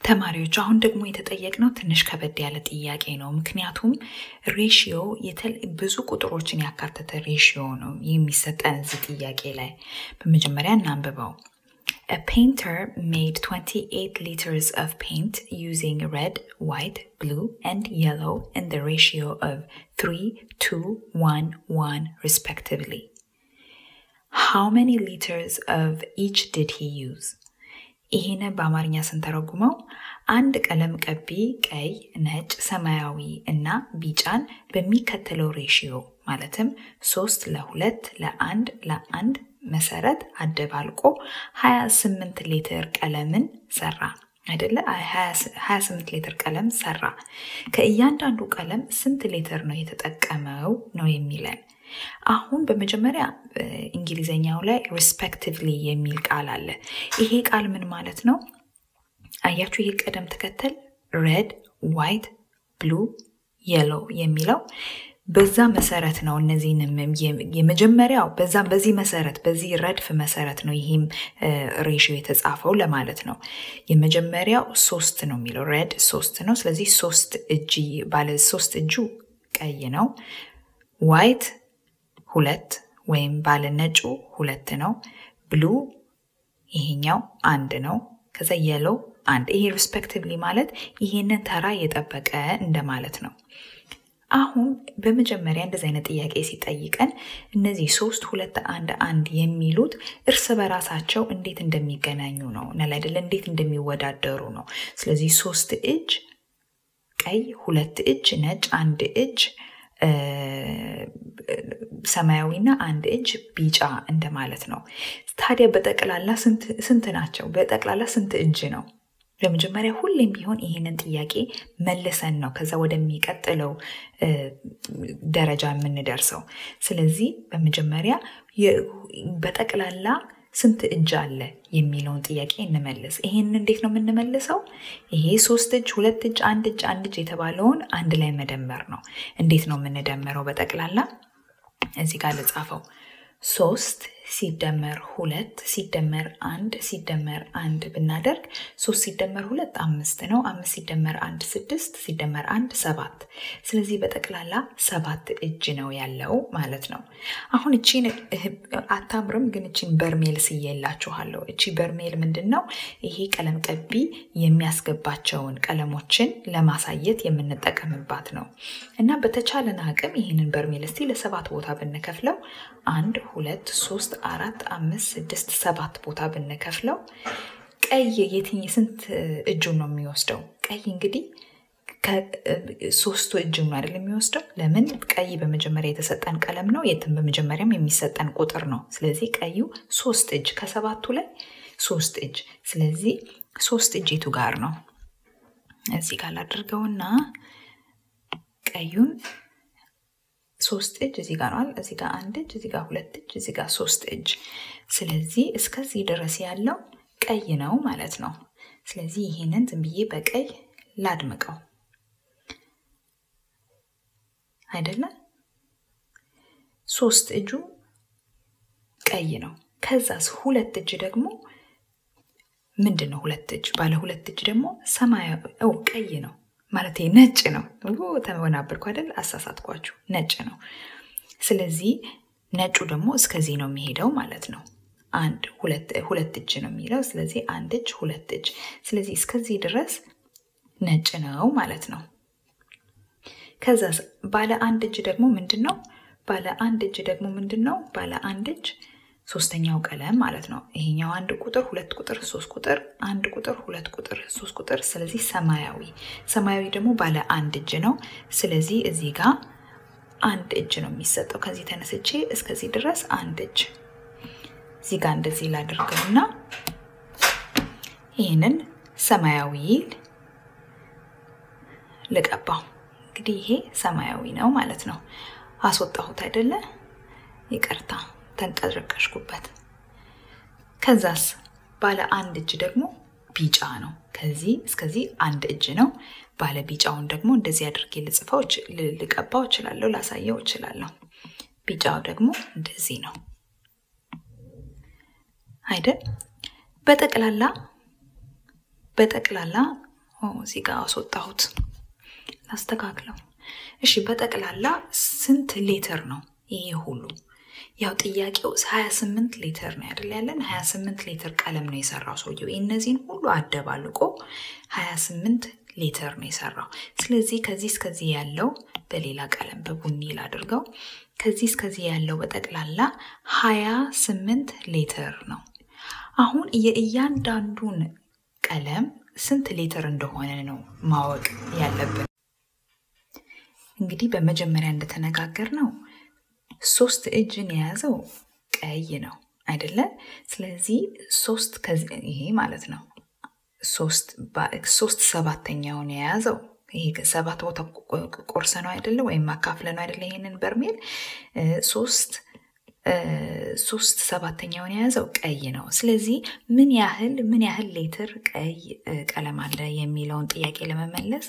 ተማሪዎች አሁን ደግሞ የተጠየቅነው ትንሽ ከበድ ያለ ጥያቄ ነው። ምክንያቱም ሬሽዮ ብዙ ቁጥሮችን ያካተተ ሬሽዮ ነው የሚሰጠን እዚህ ጥያቄ ላይ። በመጀመሪያ እናንብበው። A painter made 28 liters of paint using red, white, blue, and yellow in the ratio of 3, 2, 1, 1 respectively. How many liters of each did he use? ይህንን በአማርኛ ስንተረጉመው አንድ ቀለም ቀቢ ቀይ፣ ነጭ፣ ሰማያዊ እና ቢጫን በሚከተለው ሬሽዮ ማለትም ሶስት ለሁለት ለአንድ ለአንድ መሰረት አደባልቆ 28 ሊትር ቀለምን ሰራ አይደለ? 28 ሊትር ቀለም ሰራ። ከእያንዳንዱ ቀለም ስንት ሊትር ነው የተጠቀመው ነው የሚለን። አሁን በመጀመሪያ እንግሊዘኛው ላይ ሪስፔክቲቭሊ የሚል ቃል አለ። ይሄ ቃል ምን ማለት ነው? አያችሁ፣ ይሄ ቅደም ተከተል ሬድ፣ ዋይት፣ ብሉ፣ የሎ የሚለው በዛ መሰረት ነው። እነዚህንም የመጀመሪያው በዛ በዚህ መሰረት በዚህ ረድፍ መሰረት ነው ይህም ሬሽዮ የተጻፈው ለማለት ነው። የመጀመሪያው ሶስት ነው የሚለው ሬድ ሶስት ነው። ስለዚህ ሶስት እጅ ባለ ሶስት እጁ ቀይ ነው። ዋይት ሁለት ወይም ባለ ነጩ ሁለት ነው። ብሉ ይሄኛው አንድ ነው። ከዛ የሎ አንድ። ይሄ ሪስፔክቲቭሊ ማለት ይሄንን ተራ የጠበቀ እንደማለት ነው። አሁን በመጀመሪያ እንደዚህ አይነት ጥያቄ ሲጠይቀን እነዚህ ሶስት ሁለት አንድ አንድ የሚሉት እርስ በራሳቸው እንዴት እንደሚገናኙ ነው እና አይደለ እንዴት እንደሚወዳደሩ ነው። ስለዚህ ሶስት እጅ ቀይ፣ ሁለት እጅ ነጭ፣ አንድ እጅ ሰማያዊና አንድ እጅ ቢጫ እንደማለት ነው። ታዲያ በጠቅላላ ስንት ናቸው? በጠቅላላ ስንት እጅ ነው? በመጀመሪያ ሁሌም ቢሆን ይህንን ጥያቄ መልሰን ነው ከዛ ወደሚቀጥለው ደረጃ የምንደርሰው። ስለዚህ በመጀመሪያ በጠቅላላ ስንት እጅ አለ የሚለውን ጥያቄ እንመልስ። ይሄን እንዴት ነው የምንመልሰው? ይሄ ሶስት እጅ፣ ሁለት እጅ፣ አንድ እጅ፣ አንድ እጅ የተባለውን አንድ ላይ መደመር ነው። እንዴት ነው የምንደምረው? በጠቅላላ እዚህ ጋር ልጻፈው። ሶስት ሲደመር ሁለት ሲደመር አንድ ሲደመር አንድ ብናደርግ ሶስት ሲደመር ሁለት አምስት ነው። አምስት ሲደመር አንድ ስድስት ሲደመር አንድ ሰባት። ስለዚህ በጠቅላላ ሰባት እጅ ነው ያለው ማለት ነው። አሁን እቺን አታምርም፣ ግን እቺን በርሜል ስዬላችኋለሁ። እቺ በርሜል ምንድን ነው? ይሄ ቀለም ቀቢ የሚያስገባቸውን ቀለሞችን ለማሳየት የምንጠቀምባት ነው እና በተቻለን አቅም ይህንን በርሜል እስቲ ለሰባት ቦታ ብንከፍለው አንድ ሁለት ሶስት አራት አምስት ስድስት ሰባት ቦታ ብንከፍለው ቀይ የትኝ ስንት እጁን ነው የሚወስደው? ቀይ እንግዲህ ሶስቱ እጁን ነው አይደል የሚወስደው? ለምን ቀይ በመጀመሪያ የተሰጠን ቀለም ነው። የትም በመጀመሪያም የሚሰጠን ቁጥር ነው። ስለዚህ ቀዩ ሶስት እጅ ከሰባቱ ላይ ሶስት እጅ። ስለዚህ ሶስት እጅ የቱ ጋር ነው? እዚህ ጋር ላድርገውና ቀዩን ሶስት እጅ እዚህ ጋር ነዋል። እዚህ ጋር አንድ እጅ፣ እዚህ ጋር ሁለት እጅ፣ እዚህ ጋር ሶስት እጅ። ስለዚህ እስከዚህ ድረስ ያለው ቀይ ነው ማለት ነው። ስለዚህ ይሄንን ዝም ብዬ በቀይ ላድምቀው አይደለም። ሶስት እጁ ቀይ ነው። ከዛስ ሁለት እጅ ደግሞ ምንድን ነው? ሁለት እጅ ባለ ሁለት እጅ ደግሞ ሰማያዊ ቀይ ነው ማለት ነጭ ነው። ተወናበርኩ አይደል? አሳሳትኳችሁ። ነጭ ነው። ስለዚህ ነጩ ደግሞ እስከዚህ ነው የሚሄደው ማለት ነው። አንድ ሁለት እጅ ነው የሚለው። ስለዚህ አንድ እጅ፣ ሁለት እጅ። ስለዚህ እስከዚህ ድረስ ነጭ ነው ማለት ነው። ከዛ ባለ አንድ እጅ ደግሞ ምንድን ነው? ባለ አንድ እጅ ደግሞ ምንድን ነው? ባለ አንድ እጅ ሶስተኛው ቀለም ማለት ነው። ይሄኛው አንድ ቁጥር፣ ሁለት ቁጥር፣ ሶስት ቁጥር፣ አንድ ቁጥር፣ ሁለት ቁጥር፣ ሶስት ቁጥር። ስለዚህ ሰማያዊ ሰማያዊ ደግሞ ባለ አንድ እጅ ነው። ስለዚህ እዚህ ጋር አንድ እጅ ነው የሚሰጠው። ከዚህ ተነስቼ እስከዚህ ድረስ አንድ እጅ እዚህ ጋር እንደዚህ ላድርገውና ይህንን ሰማያዊ ልቀባው። እንግዲህ ይሄ ሰማያዊ ነው ማለት ነው። አስወጣሁት አይደለ? ይቅርታ ተንቀረቀሽኩበት። ከዛስ ባለ አንድ እጅ ደግሞ ቢጫ ነው። ከዚህ እስከዚህ አንድ እጅ ነው። ባለ ቢጫውን ደግሞ እንደዚህ አድርጌ ልጽፈው ልቀባው እችላለሁ፣ ላሳየው እችላለሁ። ቢጫው ደግሞ እንደዚህ ነው አይደል? በጠቅላላ በጠቅላላ እዚህ ጋር አስወጣሁት። ላስተካክለው። እሺ በጠቅላላ ስንት ሊትር ነው ይሄ ሁሉ? ያው ጥያቄው 28 ሊትር ነው አይደል ያለን? 28 ሊትር ቀለም ነው የሰራው ሰውየው። እነዚህን ሁሉ አደባልቆ 28 ሊትር ነው የሰራው። ስለዚህ ከዚህ እስከዚህ ያለው በሌላ ቀለም በቡኒ ላድርገው። ከዚህ እስከዚህ ያለው በጠቅላላ 28 ሊትር ነው። አሁን የእያንዳንዱን ቀለም ስንት ሊትር እንደሆነ ነው ማወቅ ያለብን። እንግዲህ በመጀመሪያ እንደተነጋገር ነው ሶስት እጅን የያዘው ቀይ ነው አይደለ? ስለዚህ ሶስት ይሄ ማለት ነው ሶስት ሰባተኛውን የያዘው ይሄ ሰባት ቦታ ቆርሰ ነው አይደለ? ወይም አካፍለ ነው አይደለ? ይሄንን በርሜል ሶስት ሶስት ሰባተኛውን የያዘው ቀይ ነው። ስለዚህ ምን ያህል ምን ያህል ሊትር ቀይ ቀለም አለ የሚለውን ጥያቄ ለመመለስ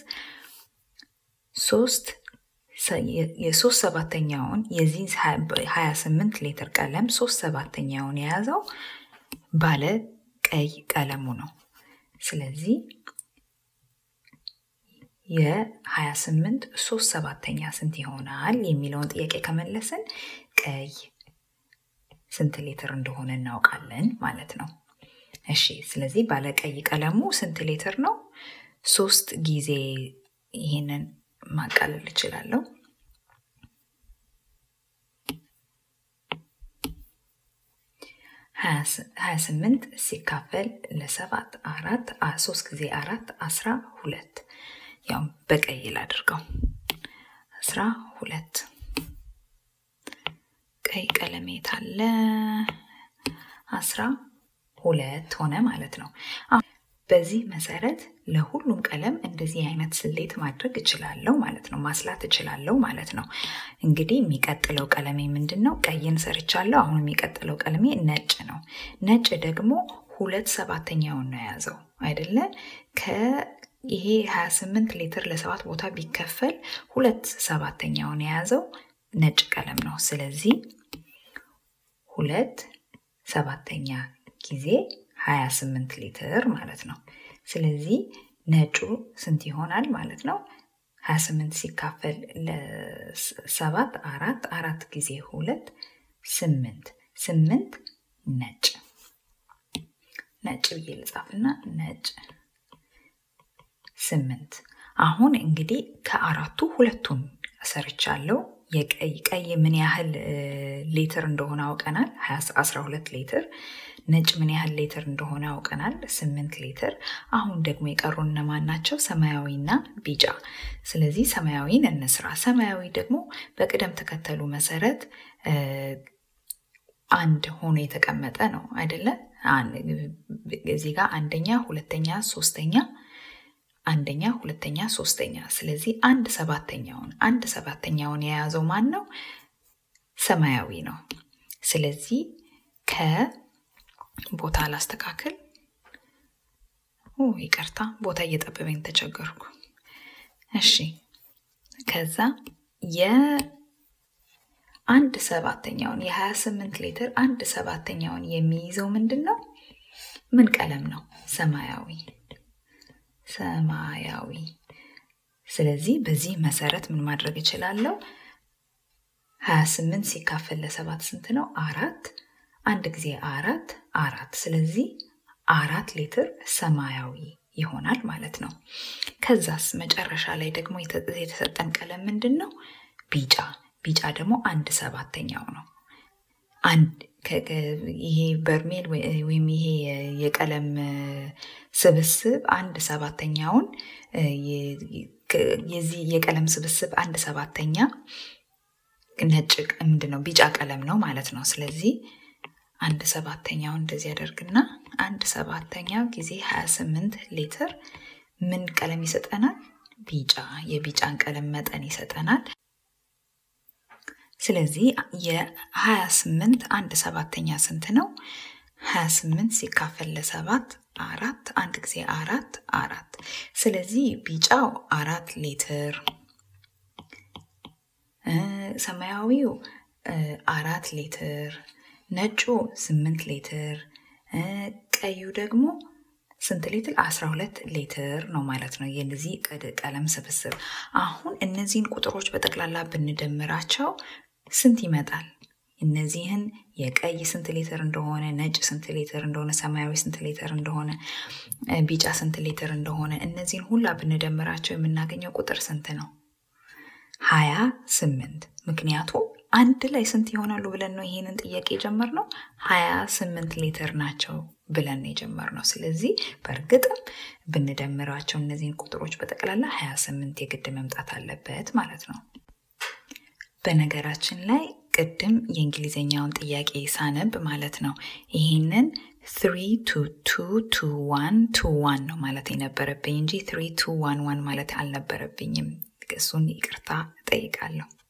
ሶስት የሶስት ሰባተኛውን የዚህ 28 ሊትር ቀለም ሶስት ሰባተኛውን የያዘው ባለ ቀይ ቀለሙ ነው። ስለዚህ የ28 ሶስት ሰባተኛ ስንት ይሆናል የሚለውን ጥያቄ ከመለስን ቀይ ስንት ሊትር እንደሆነ እናውቃለን ማለት ነው። እሺ፣ ስለዚህ ባለቀይ ቀለሙ ስንት ሊትር ነው? ሶስት ጊዜ ይሄንን ማቃለል እችላለሁ። ሀያ ስምንት ሲካፈል ለሰባት አራት ሶስት ጊዜ አራት አስራ ሁለት ያው በቀይ ላድርገው አስራ ሁለት ቀይ ቀለም የት አለ? አስራ ሁለት ሆነ ማለት ነው። በዚህ መሰረት ለሁሉም ቀለም እንደዚህ አይነት ስሌት ማድረግ እችላለሁ ማለት ነው። ማስላት እችላለሁ ማለት ነው። እንግዲህ የሚቀጥለው ቀለሜ ምንድን ነው? ቀይን ሰርቻለሁ። አሁን የሚቀጥለው ቀለሜ ነጭ ነው። ነጭ ደግሞ ሁለት ሰባተኛውን ነው የያዘው አይደለ? ከይሄ 28 ሊትር ለሰባት ቦታ ቢከፈል ሁለት ሰባተኛውን የያዘው ነጭ ቀለም ነው። ስለዚህ ሁለት ሰባተኛ ጊዜ 28 ሊትር ማለት ነው። ስለዚህ ነጩ ስንት ይሆናል ማለት ነው? 28 ሲካፈል ለሰባት አራት አራት ጊዜ ሁለት ስምንት ስምንት ነጭ ነጭ ብዬ ልጻፍና ነጭ ስምንት። አሁን እንግዲህ ከአራቱ ሁለቱን ሰርቻለሁ። የቀይ ቀይ ምን ያህል ሊትር እንደሆነ አውቀናል፣ 12 ሊትር። ነጭ ምን ያህል ሊትር እንደሆነ አውቀናል፣ 8 ሊትር። አሁን ደግሞ የቀሩ እነማን ናቸው? ሰማያዊና ቢጫ። ስለዚህ ሰማያዊን እንስራ። ሰማያዊ ደግሞ በቅደም ተከተሉ መሰረት አንድ ሆኖ የተቀመጠ ነው አይደለ? እዚህ ጋር አንደኛ፣ ሁለተኛ፣ ሶስተኛ አንደኛ፣ ሁለተኛ፣ ሶስተኛ። ስለዚህ አንድ ሰባተኛውን አንድ ሰባተኛውን የያዘው ማን ነው? ሰማያዊ ነው። ስለዚህ ከቦታ ላስተካክል። ይቅርታ፣ ቦታ እየጠበበኝ ተቸገርኩ። እሺ፣ ከዛ የአንድ ሰባተኛውን የ28 ሊትር አንድ ሰባተኛውን የሚይዘው ምንድን ነው? ምን ቀለም ነው? ሰማያዊ ሰማያዊ። ስለዚህ በዚህ መሰረት ምን ማድረግ እችላለሁ? 28 ሲካፈል ለሰባት ስንት ነው? አራት። አንድ ጊዜ አራት አራት። ስለዚህ አራት ሊትር ሰማያዊ ይሆናል ማለት ነው። ከዛስ መጨረሻ ላይ ደግሞ የተሰጠን ቀለም ምንድን ነው? ቢጫ። ቢጫ ደግሞ አንድ ሰባተኛው ነው። ይሄ በርሜል ወይም ይሄ የቀለም ስብስብ አንድ ሰባተኛውን የዚህ የቀለም ስብስብ አንድ ሰባተኛ ነጭ ምንድን ነው ቢጫ ቀለም ነው ማለት ነው። ስለዚህ አንድ ሰባተኛውን እንደዚህ ያደርግና አንድ ሰባተኛው ጊዜ 28 ሊትር ምን ቀለም ይሰጠናል? ቢጫ የቢጫን ቀለም መጠን ይሰጠናል። ስለዚህ የ28 አንድ ሰባተኛ ስንት ነው? 28 ሲካፈል ለሰባት አራት አንድ ጊዜ አራት አራት። ስለዚህ ቢጫው አራት ሊትር፣ ሰማያዊው አራት ሊትር፣ ነጩ ስምንት ሊትር፣ ቀዩ ደግሞ ስንት ሊትር? 12 ሊትር ነው ማለት ነው የዚህ ቀለም ስብስብ። አሁን እነዚህን ቁጥሮች በጠቅላላ ብንደምራቸው ስንት ይመጣል? እነዚህን የቀይ ስንት ሊትር እንደሆነ፣ ነጭ ስንት ሊትር እንደሆነ፣ ሰማያዊ ስንት ሊትር እንደሆነ፣ ቢጫ ስንት ሊትር እንደሆነ እነዚህን ሁላ ብንደምራቸው የምናገኘው ቁጥር ስንት ነው? ሀያ ስምንት ምክንያቱም አንድ ላይ ስንት ይሆናሉ ብለን ነው ይሄንን ጥያቄ የጀመርነው። ሀያ ስምንት ሊትር ናቸው ብለን ነው የጀመርነው። ስለዚህ በእርግጥም ብንደምራቸው እነዚህን ቁጥሮች በጠቅላላ ሀያ ስምንት የግድ መምጣት አለበት ማለት ነው። በነገራችን ላይ ቅድም የእንግሊዝኛውን ጥያቄ ሳነብ ማለት ነው ይህንን ትሪ ቱ ቱ ቱ ዋን ቱ ዋን ነው ማለት የነበረብኝ እንጂ ትሪ ቱ ዋን ዋን ማለት አልነበረብኝም። እሱን ይቅርታ እጠይቃለሁ።